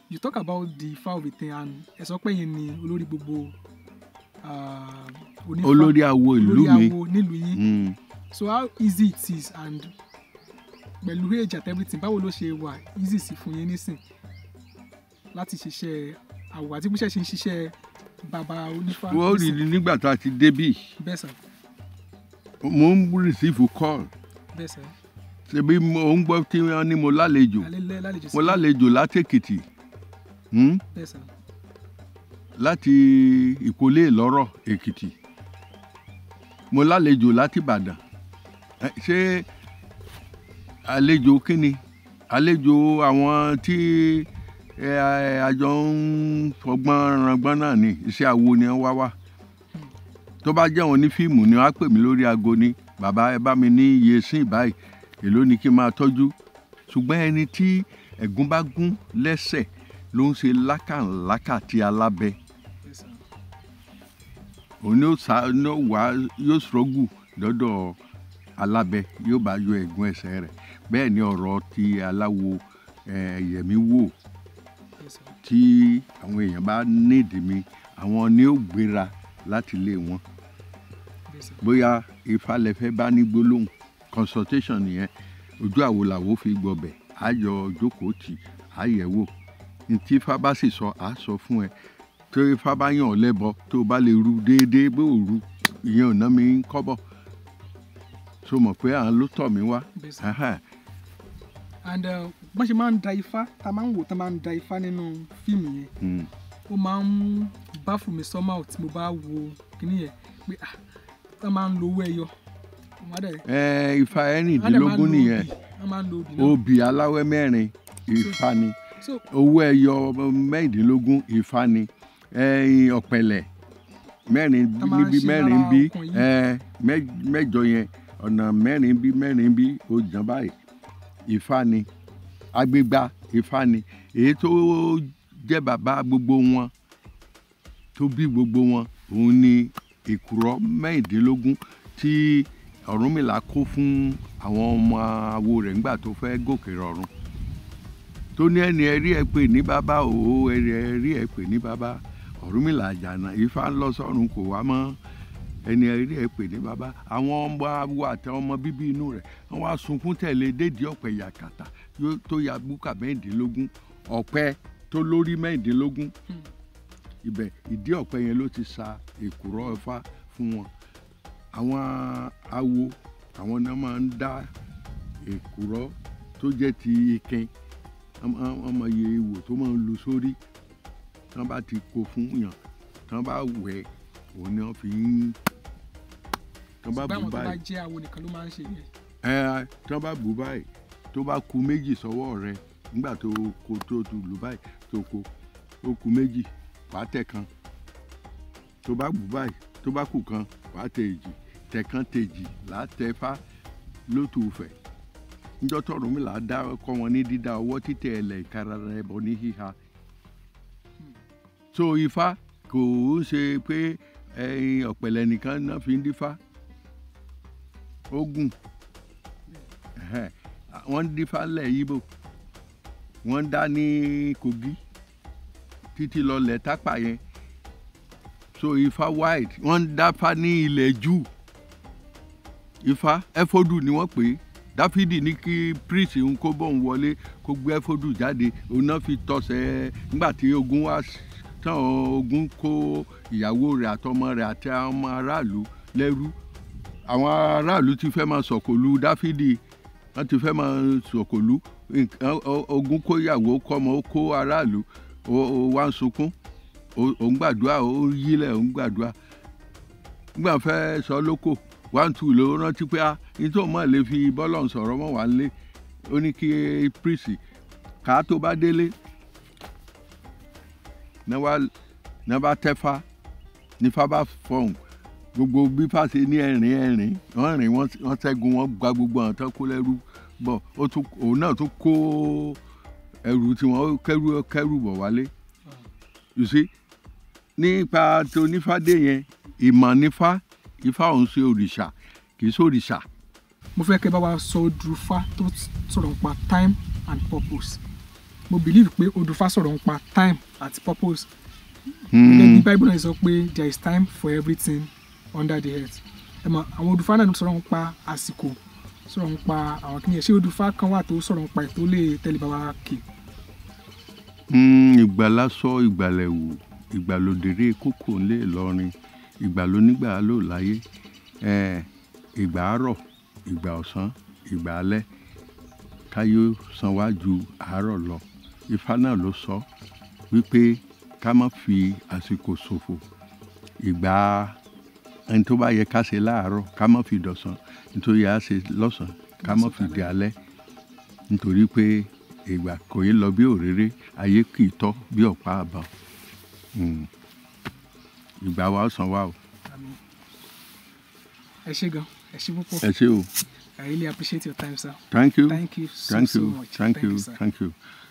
you talk about the Ifá of Ìtàn and ẹ sọ pé yẹn ni olórí gbogbo ah, onífá olórí awo ìlú olórí mi awo nílùú yín Mm. so how easy it is and pẹ̀lú age and everything báwo ló ṣe wà easy sí fún yín nísìn láti ṣiṣẹ́ àwọ̀ àti bí ṣe ṣe ń ṣiṣẹ́ bàbá onífá wọ́n rí i nígbà tá a ti débì bẹ́ẹ̀ sà mo ń receive call bẹ́ẹ̀ sà ṣebí mo ń gbọ́ tí wọ́n ní mo lálejò alẹ́ lálejò sí mo lálejò láti Èkìtì Hmm? bẹ́ẹ̀ sà láti ìkólé ìlọ́rọ̀ Èkìtì mo lálejò láti Ìbàdàn Ẹ, ṣé àlejò kínni àlejò àwọn tí ẹ, àjọ ń fọgbọ́n rangbọ́n náà ni iṣẹ́ awo ni wọ́n wá wá tó bá jẹ́ wọn ní fíìmù ni wọ́n á pè mí lórí aago ní bàbá ẹ bá mi ní iye sí ìbáyìí èló ni kí n máa tọ́jú ṣùgbọ́n ẹni tí ẹ̀gún bá gún lẹ́sẹ̀ ló ń ṣe lákàlákà tí alábẹ́ bẹ́ẹ̀ sà òun ni ó sá ní ó wá yóò ṣọ́gù lọ́dọ̀ alábẹ́ yóò bá yọ ẹ̀gún ẹsẹ̀ rẹ̀ bẹ́ẹ̀ ni ọ̀rọ̀ ti aláwo eh, yẹ̀mí wò bẹ́ẹ̀ sà tí àwọn èèyàn bá nídìí mi àwọn ni ó gbéra láti ilé wọn bẹ́ẹ̀ sà bóyá ifá lẹfẹ bá ní gbólóhùn consultation nìyẹn ojú àwo làwo fi gbọbẹ àjọ jókòó tì àyẹ̀wò ntí ifá bá sì sọ àá sọ fún ẹ tó ifá bá yàn ọ́ lẹ́bọ tó o bá lè ru déédéé bó o ru ìyẹn ò ná mi ń kọ́bọ̀ so mọ̀ pé à ń ló tọ̀ mí wá bẹ́ẹ̀ sà Ẹhẹ́n. and uh, bọ́n ṣe máa ń da ifá tá a máa ń wò tá a máa ń da ifá nínú fíìmù yẹn Mm. ó máa ń bá fún mi somehow tí mo bá wo kíní yẹn pé ah tá a máa ń lo owó ẹyọ wọ́n á dẹ̀ ẹ ifá wọ́n á dẹ̀ máa ń ẹrìndínlógún lo nìyẹn obì wọ́n máa ń lo obì náà obì aláwẹ́ mẹ́rin ifá ni. so owó ẹyọ mẹ́rìndínlógún ìfà ni ẹyin ọ̀pẹ̀lẹ̀ mẹ́rin Tá máa ń níbí ṣe mẹ́rin lára bí ọkàn yìí. ẹ, mẹ́- mẹ́jọ yẹn ọ̀nà mẹ́rin bí mẹ́rin bí ó jàn báyìí ìfà ni agbégbá ìfà ni èyí tó jẹ́ bàbá gbogbo wọn tó bí gbogbo wọn òun ni èkùrọ́ mẹ́rìndínlógún tí Ọ̀rúnmìlà kó fún àwọn ọmọ awo rẹ̀ nígbà tó fẹ́ gòkè rọ̀run tó ní ẹni ẹrí ẹ pè ní bàbá òwò ẹni ẹrí ẹ pè ní bàbá Ọ̀rúnmìlà àjànà Ifá ń lọ sọ́run kò wá mọ́ ẹni ẹrí ẹ pè ní bàbá àwọn ọmọ awo àti ọmọ bíbí inú rẹ̀ wọ́n wá sunkún tẹ̀lé dédìí ọ̀pẹ yàkàtà yó- tó ya búkà mẹ́rìndínlógún ọ̀pẹ tó lórí mẹ́rìndínlógún Hmm. ibẹ̀ ìdí ọ̀pẹ yẹn ló ti sa èkùrọ́ Ifá fún wọn àwọn awo àwọn náà máa ń dá èkùrọ́ tó jẹ́ ti ikin ọmọ iye ìwò tó máa ń lu sórí tí wọ́n bá ti kó fún yàn tí wọ́n bá wẹ̀ òun ni wọ́n fi ń tí wọ́n bá ṣùgbọ́n bù àwọn tó bá báyìí jẹ́ àwo nìkan ló máa ń ṣe yẹn ẹ tí wọ́n bá bù báyìí tó bá ku méjì sọ́wọ́ rẹ nígbà tó kó tó tu lù báyìí tó kó ó ku méjì wàá tẹ̀ kan tó bá bù báyìí tó bá kù kan wàá tẹ̀ èjì tẹ̀ kan tèjì là á tẹ̀ fá lótú fẹ̀ níjọ́ tọ̀run mi là á dá kọ́ wọn ní dídá ọwọ́ títẹ̀ ẹlẹ̀ ìkara rẹ̀ bọ̀ ní híha so ifá kò ń ṣe pé ẹyin ọ̀pẹ̀lẹ̀ nìkan náà fi ń dífá ogun ẹhẹn, wọ́n ń dífá lẹ̀ yíbò wọ́n ń dá ní kogi títí lọ lẹ̀ tápà yẹn so ifá white wọ́n ń dáfá ní ilẹ̀ jù ifá ẹfọdù ni wọ́n pè é dáfídì ní kí priest ń kó bọ́ọ̀n wọlé kó gbé ẹfọdù jáde òun náà fi tọ̀sẹ̀ nígbà tí ogun wá s- tán ogun kó ìyàwó rẹ̀ àtọmọ rẹ̀ àti àwọn ọmọ aráàlú lẹ́rú àwọn aráàlú ti fẹ́ máa sọ̀kòlù dáfídì wọ́n ti fẹ́ máa sọ̀kòlù nǹkan- o- ogun kó ìyàwó kọ́mọ ó kó aráàlú ó ó wá ń sunkún ó ó ń gbàdúrà ó ń yílẹ̀ ó ń gbàdúrà nígbà fẹ́ sọ lóko one two ló rántí pé a nítorí mọ̀ lè fi bọ́lọ̀ sọ̀rọ̀ mọ́ wà lé ó ní kí prísì ká tó bá délé náà wá náà bá tẹ́fà nífà bá fọ̀hún gbogbo bí fàṣẹ ní ẹ̀rín ẹ̀rín wọ́n rìn wọ́n wọ́n ṣẹ́gun wọ́n gba gbogbo àwọn tó kó lẹ́rú bọ̀ ó tún òun náà tún kó ẹrù tí wọ́n kẹ́rù kẹ́rù bọ̀ wálé you see nípa tó nífàdé yẹn ìmọ̀ nífà ifá òun ṣe òrìṣà kì í ṣe òrìṣà mo fẹ́ kẹ́ bá wa sọ odùfá tó sọ̀rọ̀ nípa time and purpose mo believe pé odùfá sọ̀rọ̀ ń pa time àti purpose gẹ́gẹ́ bí Mm, bible náà sọ pé there is time for everything under the earth ẹ mọ̀ àwọn odùfá náà sọ̀rọ̀ ń pa àsìkò sọ̀rọ̀ ń pa àwọn kìnìyàn ṣé odùfá kan wà tó sọ̀rọ̀ ń pa ètò lè tẹ̀lé bàbá kì mm, ìgbàlásọ ìgbàlẹ̀wò ìgbàlódéré kókò ńlẹ̀ ìlọrin ìgbàlónígbà ló láyé eh, ìgbà àárọ̀ ìgbà ọ̀sán ìgbà alẹ́ káyọ̀ san wá ju àárọ̀ lọ ifá náà ló sọ wípé ká má fi àsìkò ṣòfò ìgbà ẹni tó bá yẹ ká ṣe láàárọ̀ ká má fi dọ̀sán nítorí a ṣe lọ́sàn ká má fi di alẹ́ nítorí pé ìgbà kò yé lọ bí òréré ayé kì í tọ́ bí ọ̀pá àbọ̀n Mm. ìgbà wa ó san wá o Àmín. ẹ ṣé gan ẹ ṣé púpọ̀ ẹ ṣé o I really appreciate your time sir thank you thank you so thank so you much thank you sir. thank you